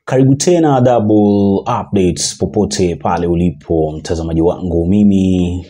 Karibu tena Double Updates popote pale ulipo mtazamaji wangu, mimi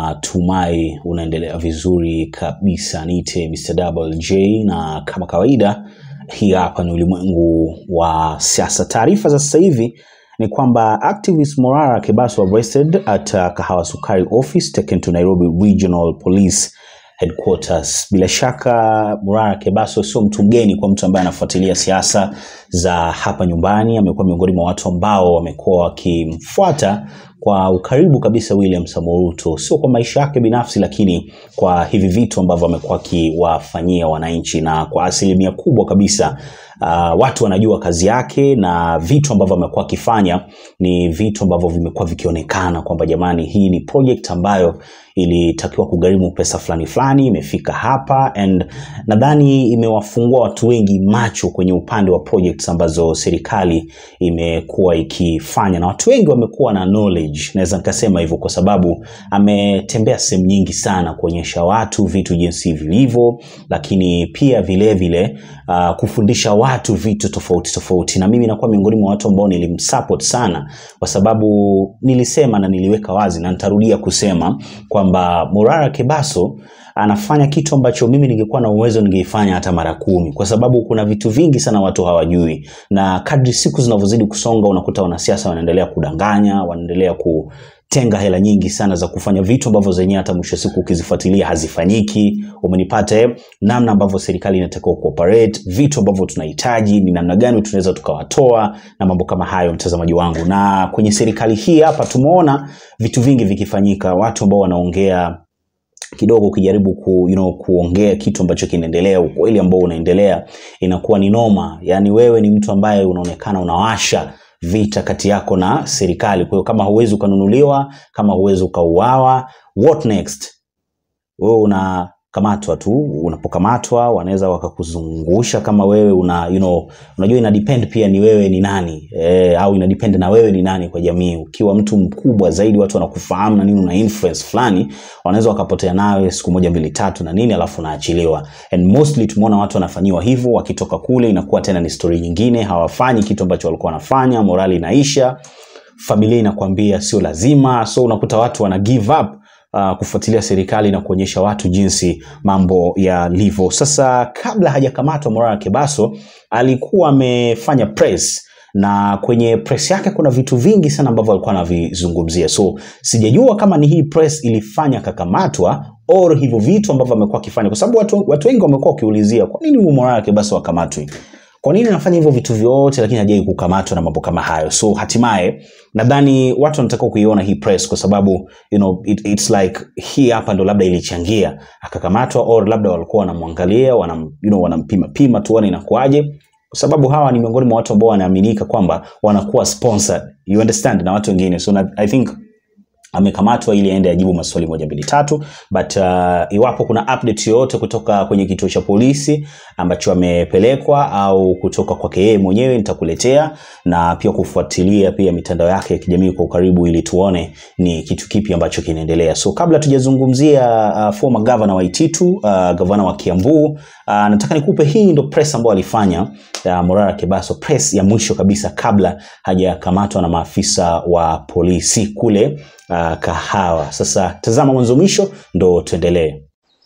natumai unaendelea vizuri kabisa. Niite Mr. Double J, na kama kawaida, hii hapa ni ulimwengu wa siasa. Taarifa za sasa hivi ni kwamba activist Morara Kebaso arrested at uh, Kahawa Sukari office taken to Nairobi Regional Police headquarters. Bila shaka Morara Kebaso sio mtu mgeni kwa mtu ambaye anafuatilia siasa za hapa nyumbani. Amekuwa miongoni mwa watu ambao wamekuwa wakimfuata kwa ukaribu kabisa William Samoei Ruto, sio kwa maisha yake binafsi, lakini kwa hivi vitu ambavyo amekuwa akiwafanyia wananchi, na kwa asilimia kubwa kabisa uh, watu wanajua kazi yake na vitu ambavyo amekuwa akifanya ni vitu ambavyo vimekuwa vikionekana kwamba jamani, hii ni project ambayo ilitakiwa kugharimu pesa fulani fulani, imefika hapa and nadhani imewafungua watu wengi macho kwenye upande wa projects ambazo serikali imekuwa ikifanya, na watu wengi wamekuwa na knowledge, naweza nikasema hivyo kwa sababu ametembea sehemu nyingi sana kuonyesha watu vitu jinsi vilivyo, lakini pia vile vile uh, kufundisha watu vitu tofauti tofauti, na mimi nakuwa miongoni mwa watu ambao nilimsupport sana, kwa sababu nilisema na niliweka wazi na nitarudia kusema kwamba Morara Kebaso anafanya kitu ambacho mimi ningekuwa na uwezo ningeifanya hata mara kumi, kwa sababu kuna vitu vingi sana watu hawajui, na kadri siku zinavyozidi kusonga, unakuta wanasiasa wanaendelea kudanganya, wanaendelea kutenga hela nyingi sana za kufanya vitu ambavyo zenyewe hata mwisho wa siku ukizifuatilia hazifanyiki. Umenipata eh? Namna ambavyo serikali inatakiwa kuoperate, vitu ambavyo tunahitaji ni namna gani tunaweza tukawatoa na mambo kama hayo, mtazamaji wangu. Na kwenye serikali hii hapa tumeona vitu vingi vikifanyika, watu ambao wanaongea kidogo ukijaribu ku, you know, kuongea kitu ambacho kinaendelea, ukweli ambao unaendelea inakuwa ni noma. Yani wewe ni mtu ambaye unaonekana unawasha vita kati yako na serikali. Kwa hiyo kama huwezi ukanunuliwa, kama huwezi ukauawa, what next? Wewe unakamatwa tu. Unapokamatwa wanaweza wakakuzungusha kama wewe una, you know, unajua ina depend pia ni wewe ni nani e, au ina depend na wewe ni nani kwa jamii. Ukiwa mtu mkubwa zaidi, watu wanakufahamu na nini, una influence fulani, wanaweza wakapotea nawe siku moja mbili tatu na nini, alafu unaachiliwa. And mostly tumeona watu wanafanyiwa hivyo, wakitoka kule inakuwa tena ni story nyingine, hawafanyi kitu ambacho walikuwa wanafanya, morali inaisha, familia inakwambia sio lazima, so unakuta watu wana give up uh, kufuatilia serikali na kuonyesha watu jinsi mambo yalivyo. Sasa kabla hajakamatwa Morara Kebaso alikuwa amefanya press na kwenye press yake kuna vitu vingi sana ambavyo alikuwa anavizungumzia, so sijajua kama ni hii press ilifanya akakamatwa or hivyo vitu ambavyo amekuwa akifanya, kwa sababu watu, watu wengi wamekuwa wakiulizia kwa nini huyu Morara Kebaso akamatwi kwa nini anafanya hivyo vitu vyote lakini hajai kukamatwa na mambo kama hayo so hatimaye nadhani watu wanataka kuiona hii press kwa sababu you know, it, it's like hii hapa ndo labda ilichangia akakamatwa or labda walikuwa wanamwangalia wanam, you know, wanampima pima tuone inakuaje kwa sababu hawa ni miongoni mwa watu ambao wanaaminika kwamba wanakuwa sponsored you understand na watu wengine so na, i think amekamatwa ili aende ajibu maswali moja mbili tatu but uh, iwapo kuna update yoyote kutoka kwenye kituo cha polisi ambacho amepelekwa au kutoka kwake yeye mwenyewe nitakuletea na pia kufuatilia pia mitandao yake ya kijamii kwa ukaribu ili tuone ni kitu kipi ambacho kinaendelea so kabla tujazungumzia uh, former governor wa Ititu uh, gavana wa Kiambu uh, nataka nikupe hii ndo press ambayo alifanya uh, Morara Kebaso press ya mwisho kabisa kabla hajakamatwa na maafisa wa polisi kule uh, Kahawa. Sasa tazama mwanzo mwisho ndo tuendelee.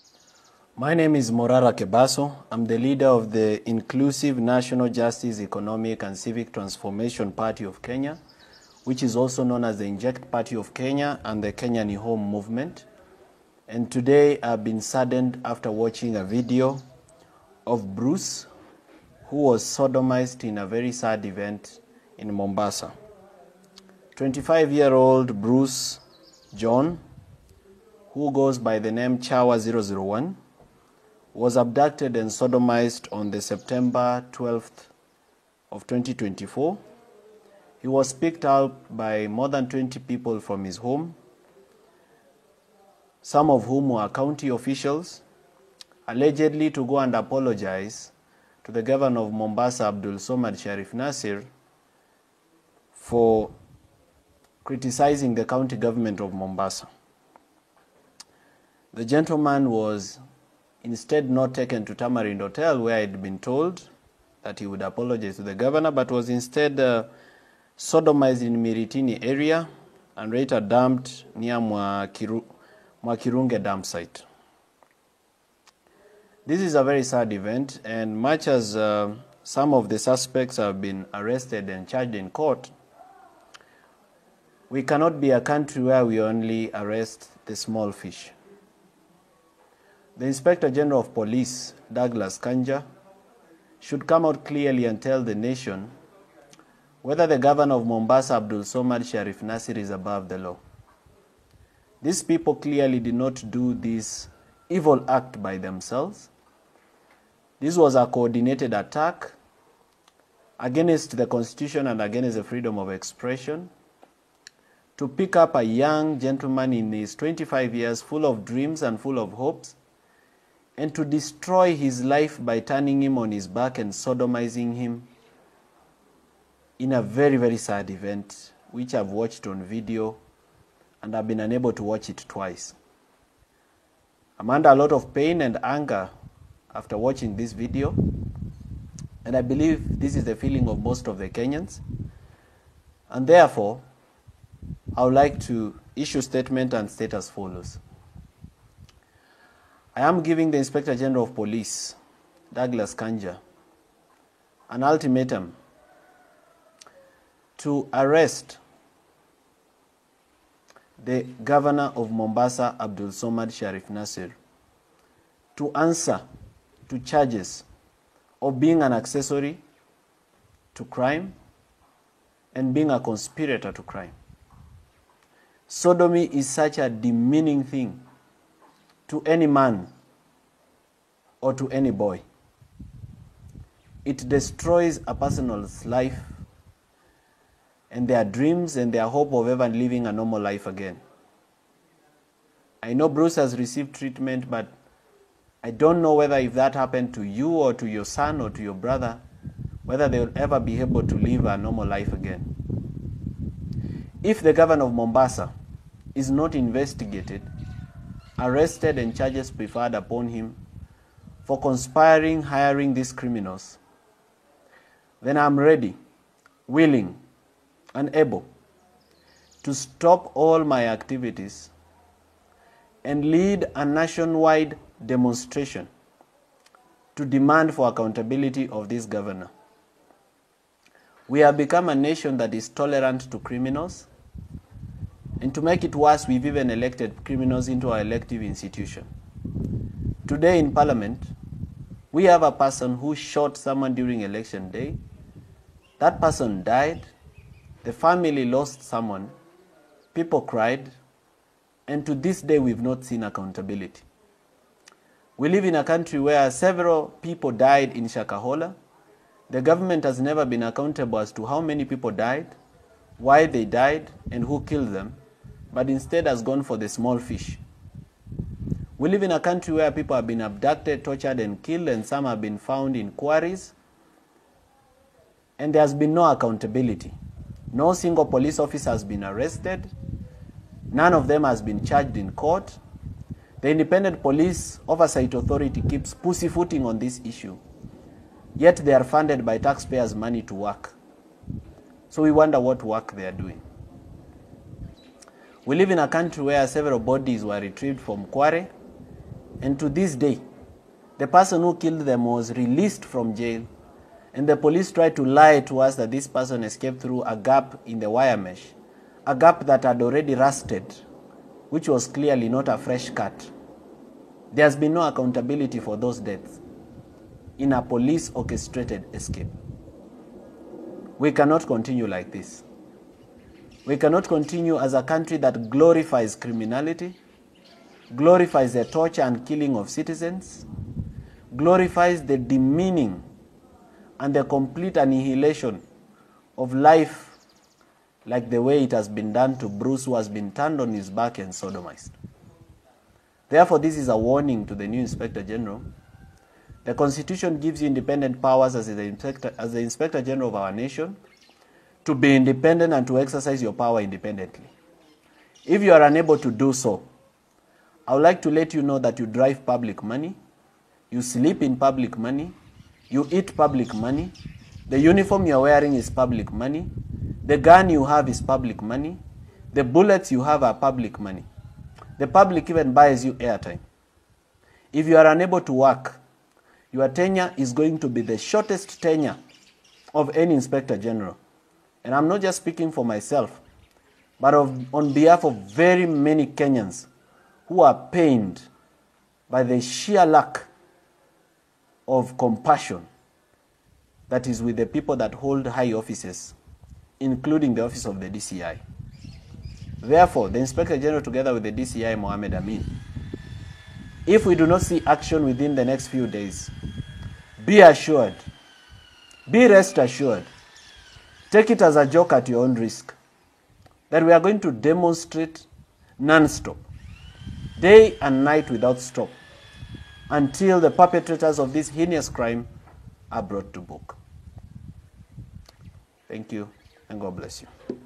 My name is Morara Kebaso. I'm the leader of the Inclusive National Justice Economic and Civic Transformation Party of Kenya, which is also known as the Inject Party of Kenya and the Kenya Ni Home Movement. And today I've been saddened after watching a video of Bruce, who was sodomized in a very sad event in Mombasa. 25 year old Bruce John, who goes by the name Chawa 001, was abducted and sodomized on the September 12th of 2024. He was picked up by more than 20 people from his home, some of whom were county officials, allegedly to go and apologize to the governor of Mombasa, Abdul Somad Sharif Nasir, for criticizing the county government of Mombasa. The gentleman was instead not taken to Tamarind Hotel, where I'd been told that he would apologize to the governor, but was instead uh, sodomized in Miritini area and later dumped near Mwakiru, Mwakirunge dump site. This is a very sad event, and much as uh, some of the suspects have been arrested and charged in court, we cannot be a country where we only arrest the small fish. The Inspector General of Police, Douglas Kanja, should come out clearly and tell the nation whether the governor of Mombasa, Abdul Somad Sharif Nasir, is above the law. These people clearly did not do this evil act by themselves. This was a coordinated attack against the Constitution and against the freedom of expression to pick up a young gentleman in his 25 years, full of dreams and full of hopes, and to destroy his life by turning him on his back and sodomizing him in a very, very sad event, which I've watched on video and I've been unable to watch it twice. I'm under a lot of pain and anger after watching this video, and I believe this is the feeling of most of the Kenyans. And therefore, I would like to issue statement and state as follows. I am giving the Inspector General of Police, Douglas Kanja, an ultimatum to arrest the governor of Mombasa, Abdul Somad Sharif Nasir, to answer to charges of being an accessory to crime and being a conspirator to crime. Sodomy is such a demeaning thing to any man or to any boy. It destroys a person's life and their dreams and their hope of ever living a normal life again. I know Bruce has received treatment, but I don't know whether if that happened to you or to your son or to your brother, whether they will ever be able to live a normal life again. If the governor of Mombasa is not investigated, arrested, and charges preferred upon him for conspiring, hiring these criminals, then I'm ready, willing, and able to stop all my activities and lead a nationwide demonstration to demand for accountability of this governor. We have become a nation that is tolerant to criminals, and to make it worse, we've even elected criminals into our elective institution. Today in Parliament, we have a person who shot someone during election day. That person died. The family lost someone. People cried. And to this day, we've not seen accountability. We live in a country where several people died in Shakahola. The government has never been accountable as to how many people died, why they died, and who killed them, but instead has gone for the small fish. We live in a country where people have been abducted, tortured, and killed, and some have been found in quarries, and there has been no accountability. No single police officer has been arrested. None of them has been charged in court. The Independent Police Oversight Authority keeps pussyfooting on this issue, yet they are funded by taxpayers' money to work. So we wonder what work they are doing. We live in a country where several bodies were retrieved from Kware, and to this day, the person who killed them was released from jail, and the police tried to lie to us that this person escaped through a gap in the wire mesh, a gap that had already rusted, which was clearly not a fresh cut. There has been no accountability for those deaths in a police orchestrated escape. We cannot continue like this. We cannot continue as a country that glorifies criminality, glorifies the torture and killing of citizens, glorifies the demeaning and the complete annihilation of life like the way it has been done to Bruce, who has been turned on his back and sodomized. Therefore, this is a warning to the new Inspector General. The Constitution gives you independent powers as the Inspector, as the Inspector General of our nation to be independent and to exercise your power independently. If you are unable to do so, I would like to let you know that you drive public money, you sleep in public money, You eat public money. The uniform you're wearing is public money. The gun you have is public money. The bullets you have are public money. The public even buys you airtime. If you are unable to work, your tenure is going to be the shortest tenure of any inspector general. And I'm not just speaking for myself, but of, on behalf of very many Kenyans who are pained by the sheer lack of compassion that is with the people that hold high offices, including the office of the DCI. Therefore, the Inspector General, together with the DCI, Mohammed Amin, if we do not see action within the next few days, be assured, be rest assured, take it as a joke at your own risk, that we are going to demonstrate non stop, day and night without stop, until the perpetrators of this heinous crime are brought to book. Thank you, and God bless you.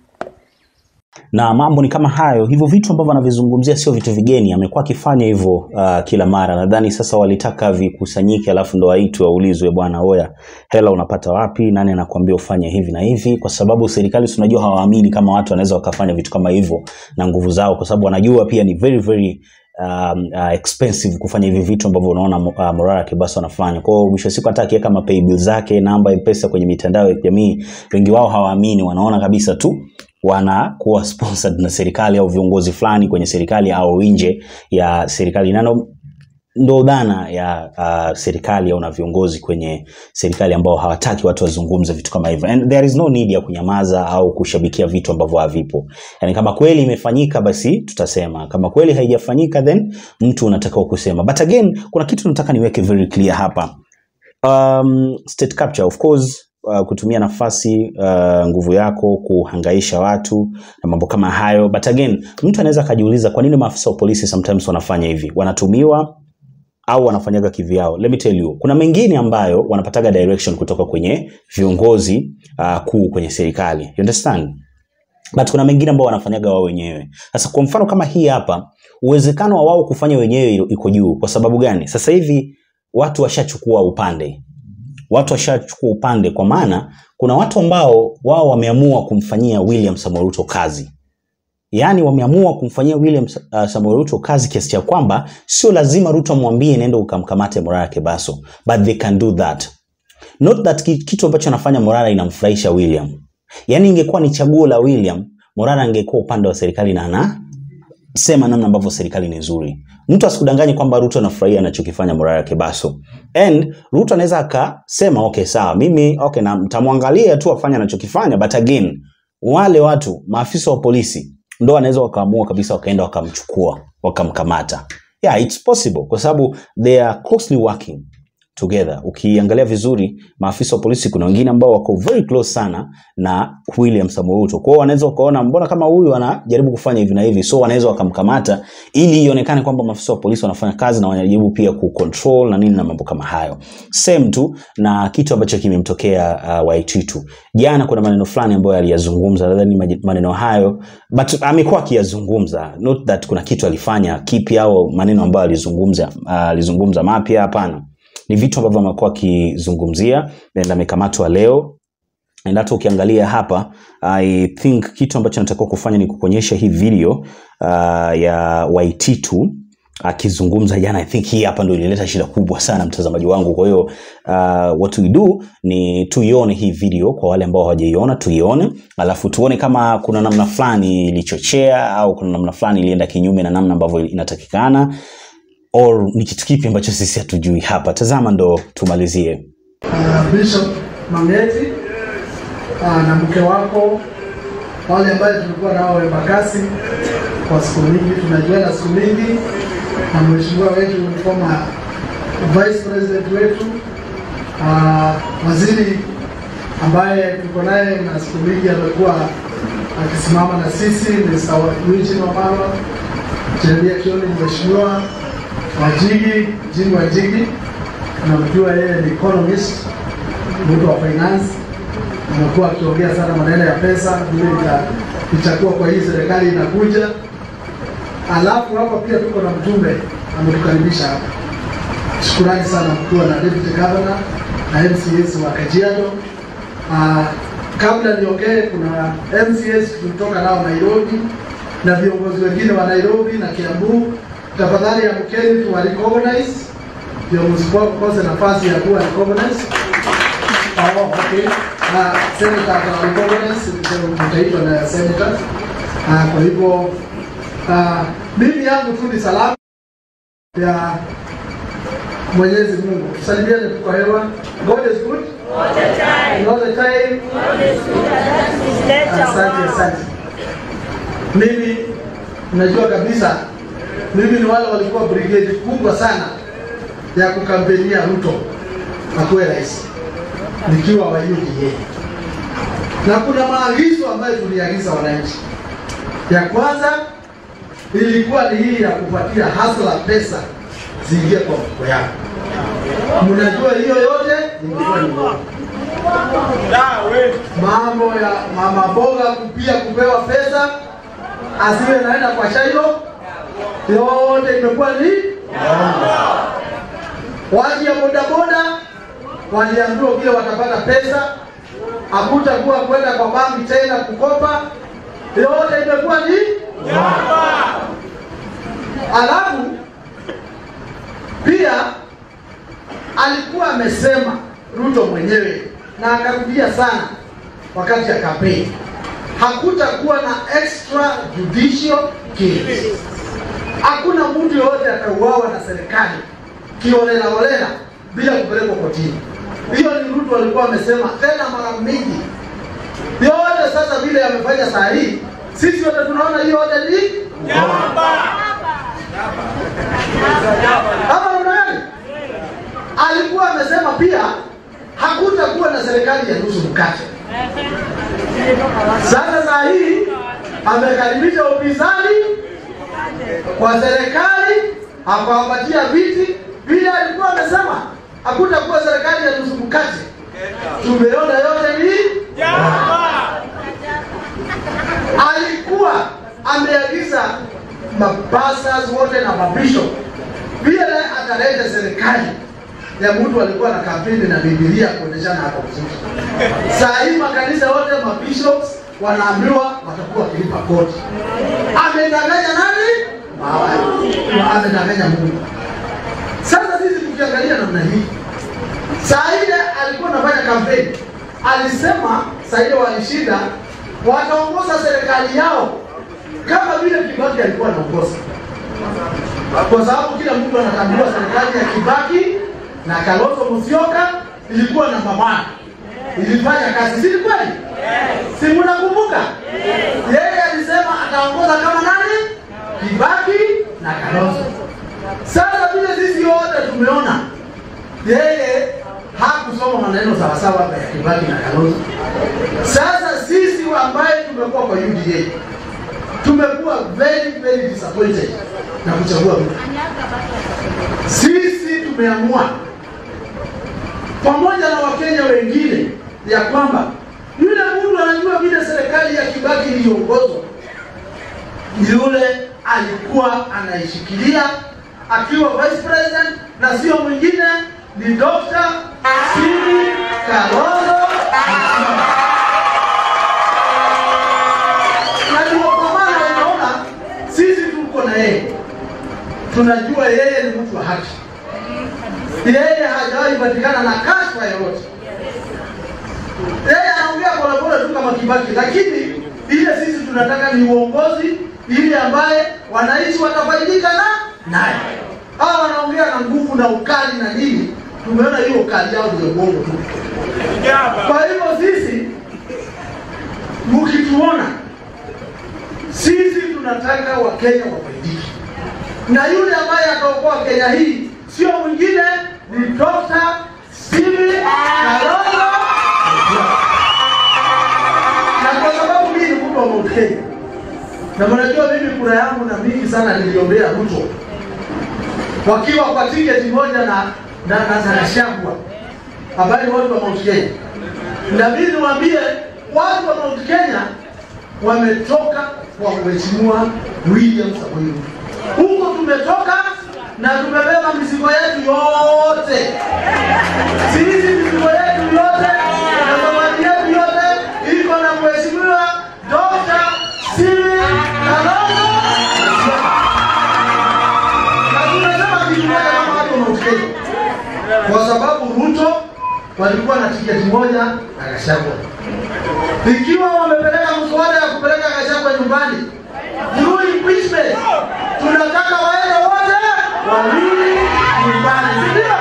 na mambo ni kama hayo hivyo vitu ambavyo anavizungumzia sio vitu vigeni amekuwa akifanya hivyo uh, kila mara nadhani sasa walitaka vikusanyike alafu ndo waitwe waulizwe bwana oya hela unapata wapi nani anakuambia ufanye hivi na hivi kwa sababu serikali si unajua hawaamini kama watu wanaweza wakafanya vitu kama hivyo na nguvu zao kwa sababu wanajua pia ni very very um, uh, expensive kufanya hivi vitu ambavyo unaona uh, Morara Kibaso anafanya. Kwa hiyo mwisho wa siku hata akiweka mapay bill zake namba ya pesa kwenye mitandao ya kijamii, wengi wao hawaamini, wanaona kabisa tu wanakuwa sponsored na serikali au viongozi fulani kwenye serikali au nje ya serikali nano ndo dhana ya uh, serikali au na viongozi kwenye serikali ambao hawataki watu wazungumze vitu kama hivyo and there is no need ya kunyamaza au kushabikia vitu ambavyo havipo yani kama kweli imefanyika basi tutasema kama kweli haijafanyika then mtu unatakiwa kusema but again kuna kitu nataka niweke very clear hapa um, state capture of course uh, kutumia nafasi uh, nguvu yako kuhangaisha watu na mambo kama hayo but again mtu anaweza akajiuliza kwa nini maafisa wa polisi sometimes wanafanya hivi wanatumiwa au wanafanyaga kivyao let me tell you kuna mengine ambayo wanapataga direction kutoka kwenye viongozi uh, kuu kwenye serikali you understand but kuna mengine ambao wanafanyaga wao wenyewe sasa kwa mfano kama hii hapa uwezekano wa wao kufanya wenyewe iko juu kwa sababu gani sasa hivi watu washachukua upande watu washachukua upande kwa maana kuna watu ambao wao wameamua kumfanyia William Samoei Ruto kazi yaani wameamua kumfanyia William uh, Samoei Ruto kazi kiasi cha kwamba sio lazima Ruto amwambie nenda ukamkamate Morara Kebaso but they can do that not that ki- kitu ambacho anafanya Morara inamfurahisha William yaani ingekuwa ni chaguo la William Morara angekuwa upande wa serikali na ana sema namna ambavyo serikali ni nzuri mtu asikudanganye kwamba ruto anafurahia anachokifanya morara kebaso and ruto anaweza akasema okay sawa mimi okay na mtamwangalia tu afanye anachokifanya but again wale watu maafisa wa polisi ndo wanaweza wakaamua kabisa wakaenda wakamchukua wakamkamata yeah it's possible kwa sababu they are closely working together ukiangalia vizuri maafisa wa polisi kuna wengine ambao wako very close sana na william samuel ruto kwao wanaweza wakaona mbona kama huyu anajaribu kufanya hivi na hivi so wanaweza wakamkamata ili ionekane kwamba maafisa wa polisi wanafanya kazi na wanajaribu pia kucontrol na nini na mambo kama hayo same tu na kitu ambacho kimemtokea uh, waititu jana kuna maneno fulani ambayo aliyazungumza nadhani maji- maneno hayo but amekuwa akiyazungumza not that kuna kitu alifanya kipi au maneno ambayo alizungumza uh, alizungumza mapya hapana ni vitu ambavyo amekuwa akizungumzia na amekamatwa leo and hata ukiangalia hapa i think kitu ambacho natakiwa kufanya ni kukuonyesha hii video uh, ya waititu akizungumza jana i think hii hapa ndo ilileta shida kubwa sana mtazamaji wangu kwa hiyo uh, what we do ni tuione hii video kwa wale ambao hawajaiona tuione alafu tuone kama kuna namna fulani ilichochea au kuna namna fulani ilienda kinyume na namna ambavyo inatakikana or ni kitu kipi ambacho sisi hatujui hapa tazama ndo tumalizie uh, Bishop Mangeti uh, na mke wako wale ambaye tulikuwa nao Embakasi kwa siku mingi, tunajuana siku mingi, na mheshimiwa wetu former vice president wetu uh, waziri ambaye tuko naye na siku mingi amekuwa akisimama na sisi Mr. Eugene Wamalwa, Jeremia Kioni, mheshimiwa Wajigi, Jimmy Wajigi, tunamjua yeye ni economist, mtu wa finance, amekuwa akiongea sana maneno ya pesa, vile ita- itakuwa kwa hii serikali inakuja. Alafu hapa pia tuko na mjumbe ametukaribisha hapa. Shukurani sana mkuu na deputy governor na MCS wa Kajiado. Uh, kabla niongee, kuna MCS tulitoka nao Nairobi na viongozi wengine wa Nairobi na Kiambu. Tafadhali amkeni tuwa recognize ndio msikose nafasi ya kuwa recognize. Oh, okay. Uh, senator ata recognize mtaitwa na senator. Uh, kwa hivyo uh, mimi yangu tu ni salamu ya Mwenyezi Mungu. Tusalimiane tu kwa hewa. God is good. All the time. All the time. God is good. That is let Asante, our asante. Mimi najua kabisa, mimi ni wale walikuwa brigade kubwa sana ya kukampenia Ruto akuwe rais nikiwa wa UDA, na kuna maagizo ambayo tuliagiza wananchi. Ya kwanza ilikuwa ni hii ya kupatia hasla pesa ziingie kwa mfuko yako. Mnajua hiyo yote ilikuwa ni uongo mambo ya mama boga kupia kupewa pesa asiwe naenda kwa shailo yote imekuwa ni watu ya bodaboda waliambiwa vile watapata pesa hakutakuwa kwenda kwa banki tena kukopa yote imekuwa ni alafu pia alikuwa amesema Ruto mwenyewe na akarudia sana wakati ya kampeni, hakutakuwa na extra judicial killings. Hakuna mtu yoyote atauawa na serikali kiholela holela bila kupelekwa kotini. Hiyo ni Ruto alikuwa amesema tena mara mingi. Yote sasa vile amefanya saa hii, sisi wote tunaona hiyo yote ni hapa namna gani? Alikuwa amesema pia hakutakuwa na serikali ya nusu mkate. Sasa saa hii amekaribisha upinzani kwa serikali, akawapatia viti vile alikuwa amesema hakutakuwa serikali ya nusu mkate. Tumeona yote ni alikuwa ameagiza mapastors wote na mabishop vile ataleta serikali ya mtu alikuwa na kampeni na Biblia kuonyeshana hapa vizuri. Saa hii makanisa yote mabishops wanaambiwa watakuwa wakilipa kodi. Amedanganya nani? Mawa- Amedanganya Mungu. Sasa sisi tukiangalia namna hii, saa ile alikuwa anafanya kampeni, alisema saa ile walishinda, wataongoza serikali yao kama vile Kibaki alikuwa anaongoza kwa sababu kila mtu anatambua serikali ya Kibaki na Kalonzo Musyoka ilikuwa namba moja, ilifanya kazi, si ni kweli? Si mnakumbuka? Yeye alisema ataongoza kama nani? Kibaki na Kalonzo. Sasa vile sisi wote tumeona yeye hakusoma maneno sawasawa hapa ya Kibaki na Kalonzo. Sasa sisi ambaye tumekuwa kwa UDA tumekuwa very very disappointed na kuchagua Ruto. Sisi tumeamua pamoja na Wakenya wengine ya kwamba yule mtu anajua vile serikali ya Kibaki iliongozwa, yule alikuwa anaishikilia akiwa vice president na sio mwingine, ni Dr. Simi Kalonzo Musyoka. na ndio kwa maana unaona sisi tuko na yeye, tunajua yeye ni mtu wa haki, yeye hajawahi patikana na kashfa yoyote. Yeye anaongea polepole tu kama Kibaki, lakini ile sisi tunataka ni uongozi ile ambaye wananchi watafaidika na naye. Hawa wanaongea na nguvu na ukali na nini, tumeona hiyo ukali yao ndio uongo tu. Kwa hivyo sisi mkituona sisi tunataka wakenya wafaidike, na yule ambaye ataokoa Kenya hii sio mwingine ni Dr. Simi Kalonzo Musyoka. Na kwa sababu mimi ni mtu wa Mount Kenya, na mnajua mimi kura yangu na mingi sana niliombea Ruto wakiwa kwa tiketi moja na na na, na Gachagua ambaye ni watu wa Mount Kenya, na mimi niwaambie watu wa Mount Kenya wametoka kwa mheshimiwa William Samoei Ruto. Huko tumetoka na tumebeba mizigo yetu yote. Sisi mizigo walikuwa na tiketi moja na Gachagua. Ikiwa wamepeleka mswada ya kupeleka Gachagua nyumbani through impeachment, tunataka waende wote wawili nyumbani, si ndio?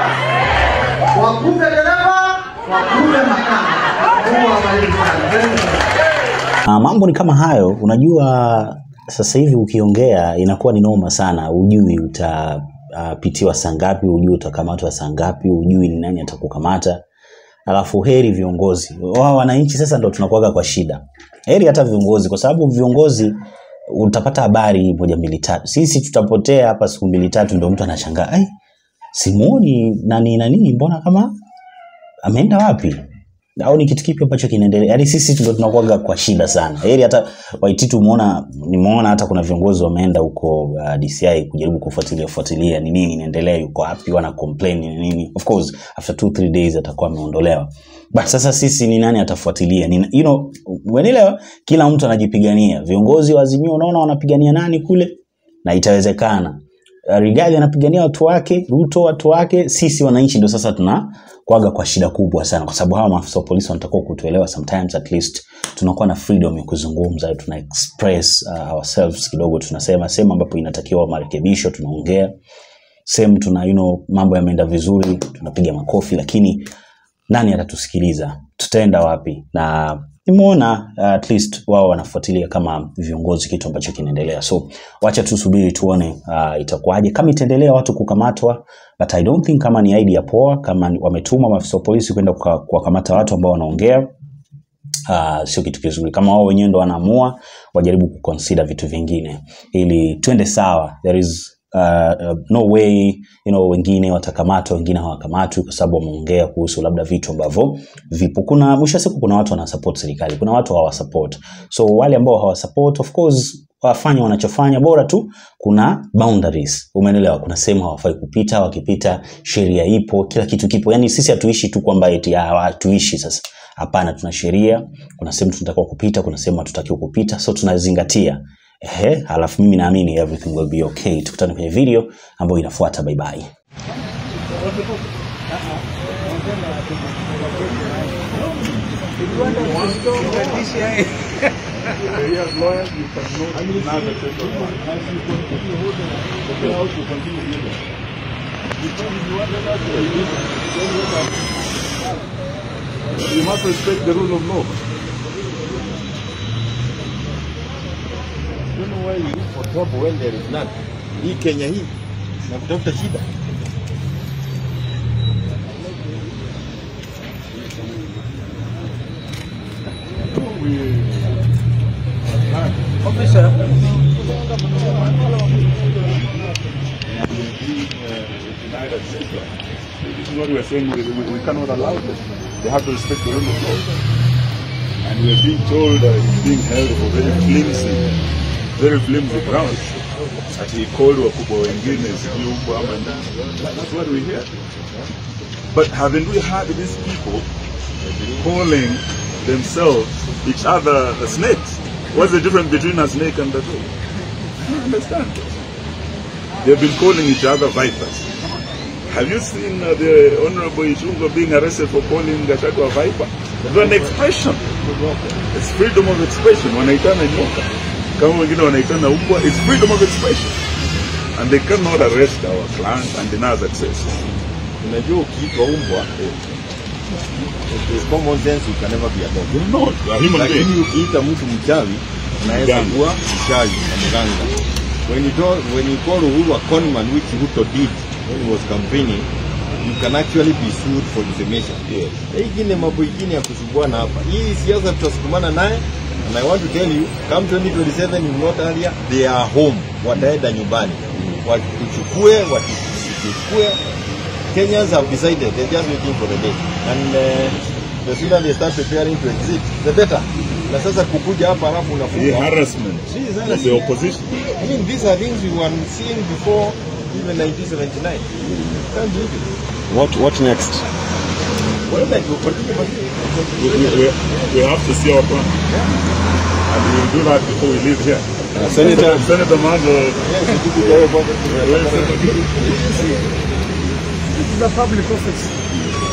Wakupe dereva, wakupe makanga. Mungu awabariki sana. Very good. Uh, mambo ni kama hayo. Unajua sasa hivi ukiongea inakuwa ni noma sana, ujui utapitiwa uh, saa ngapi, ujui utakamatwa saa ngapi, ujui ni nani atakukamata. Alafu heri viongozi wao, wananchi sasa ndo tunakuwaga kwa shida. Heri hata viongozi, kwa sababu viongozi utapata habari moja mbili tatu. Sisi tutapotea hapa siku mbili tatu, ndo mtu anashangaa ai, simuoni nani nani, mbona kama ameenda wapi au ni kitu kipi ambacho kinaendelea yaani sisi ndo tunakuwaga kwa shida sana heri hata waititu umeona nimeona hata kuna viongozi wameenda huko uh, DCI kujaribu kufuatilia fuatilia ni nini inaendelea yuko wapi wana complain ni nini of course after two three days atakuwa ameondolewa but sasa sisi ni nani atafuatilia ni, you know umeelewa kila mtu anajipigania viongozi wa Azimio unaona wanapigania nani kule na itawezekana Uh, Rigathi anapigania watu wake, Ruto watu wake, sisi wananchi ndio sasa tuna kwaga kwa shida kubwa sana, kwa sababu hawa maafisa wa polisi wanatakiwa kutuelewa sometimes, at least tunakuwa na freedom ya kuzungumza, tuna express uh, ourselves kidogo, tunasema sehemu ambapo inatakiwa marekebisho, tunaongea sehemu tuna you know, mambo yameenda vizuri, tunapiga makofi, lakini nani atatusikiliza? Tutaenda wapi? Na nimeona uh, at least wao wanafuatilia kama viongozi kitu ambacho kinaendelea, so wacha tusubiri tuone uh, itakuwaje kama itaendelea watu kukamatwa, but I don't think kama ni idea poa, kama ni- wametuma maafisa wa polisi kwenda kuka- kuwakamata watu ambao wanaongea uh, sio kitu kizuri. Kama wao wenyewe ndo wanaamua, wajaribu kuconsider vitu vingine ili twende sawa. There is uh, uh, no way you know, wengine watakamatwa, wengine hawakamatwi kwa sababu wameongea kuhusu labda vitu ambavyo vipo. Kuna mwisho wa siku, kuna watu wanasupport serikali, kuna watu hawasupport. So wale ambao hawasupport, of course wafanye wanachofanya, bora tu kuna boundaries, umeelewa? Kuna sehemu hawafai kupita, wakipita sheria ipo, kila kitu kipo. Yani sisi hatuishi tu kwamba eti ah, hatuishi sasa Hapana, tuna sheria. Kuna sehemu tunatakiwa kupita, kuna sehemu hatutakiwi kupita, so tunazingatia. Ehe, halafu mimi naamini everything will be okay. Tukutane kwenye video ambayo inafuata. Bye bye. You must respect the rule of law. don't know why you look for trouble when there is none. Hii Kenya hii na kutafuta shida. Officer. This is what we are saying. We, we, we cannot allow them. They have to respect the rule of law. And we are being told that it's being held for very flimsy, very flimsy grounds. That he called wakubwa wengine sijui huko ama nini. That's what we hear. But haven't we heard these people calling themselves each other snakes? What's the difference between a snake and a dog? I don't understand. They've been calling each other vipers. Have you seen uh, the Honorable Ichungo being arrested for calling Gachagua a viper? It's an expression. It's freedom of expression. Wanaitana nyoka. Kama wengine wanaitana umbwa, it's freedom of expression. And they cannot arrest our client and deny us access. Unajua ukiitwa umbwa, it is common sense you can never be a dog. You're not. You're a human Lakini being. ukiita mtu mchawi, unaweza Mganga. kuwa mchawi na mganga. When you, do, when you call Uhuru a conman, which Ruto did when he was campaigning, you can actually be sued for defamation. Yes. Na hii ingine mambo ingine ya kusuguana hapa. Hii siasa tutasukumana naye and I want to tell you, come 2027 you not earlier, they are home. Wataenda nyumbani. Watuchukue, watuchukue. Kenyans have decided, they're just waiting for the day. And uh, the sooner they start preparing to exit, the better. Na sasa kukuja hapa halafu The unafunga. harassment This is of harassment. the opposition. I mean, these are things we were seeing before even 1979. Can't believe it. What what next? Well, like, we continue, but We, we, we, we have to see our plan. And we will do that before we leave here. Senator- Senator Manzo, yes, we do good job. where is Senator? This is a public office.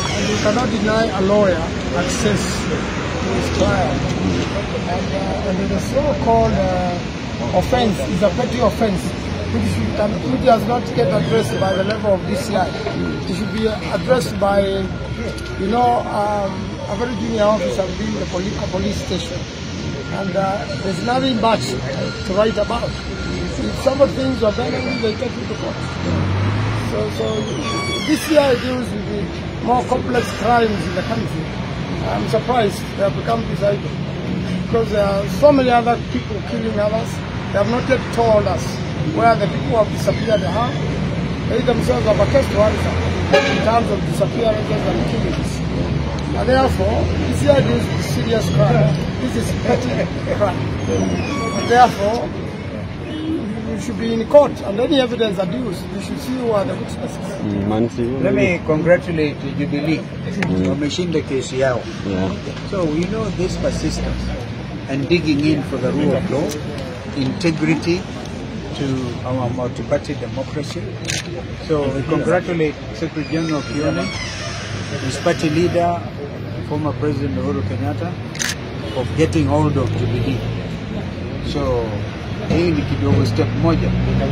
cannot deny a lawyer access to his client. And, uh, and the so-called uh, offense is a petty offense which, should, can, which does not get addressed by the level of DCI. It should be addressed by, you know, um, a very junior officer within the police, police station. And uh, there's nothing much to write about. If somebody thinks you're abandoned, they take you to court. So, so DCI deals with the more complex crimes in the country. I'm surprised they have become disabled because there are so many other people killing others. They have not yet told us where the people who have disappeared are. They themselves have a case to answer in terms of disappearances and killings. And therefore, DCI deals with serious crime. This is petty crime. And therefore, you should be in court and any evidence adduced, you should see who are the witnesses. Let me congratulate Jubilee. Wameshinda kesi yao. So we know this persistence and digging in for the rule of law, integrity to our multi-party democracy. So we congratulate Secretary General Kione, his party leader, former President Uhuru Kenyatta, of getting hold of Jubilee. So hii ni kidogo step moja.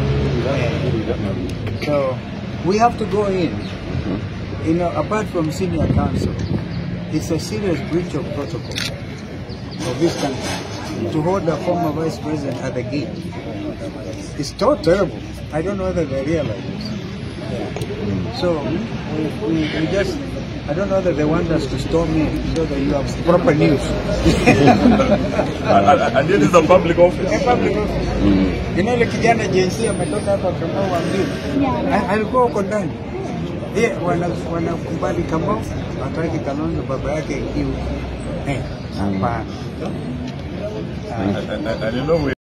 So we have to go in. You know, apart from senior counsel, it's a serious breach of protocol of this country to hold a former vice president at the gate. It's so terrible. I don't know whether they realize this. So we, we, we just, I don't know whether they want us to storm in so that you have proper news. And, and this is a public office. Eh, public office. You know, ile kijana jinsi ametoka hapa Kamau Ambiu alikuwa huko ndani ye wanakubali Kamau wataki Kalonzo baba yake iwe eh, hapana. And, and, and you know, we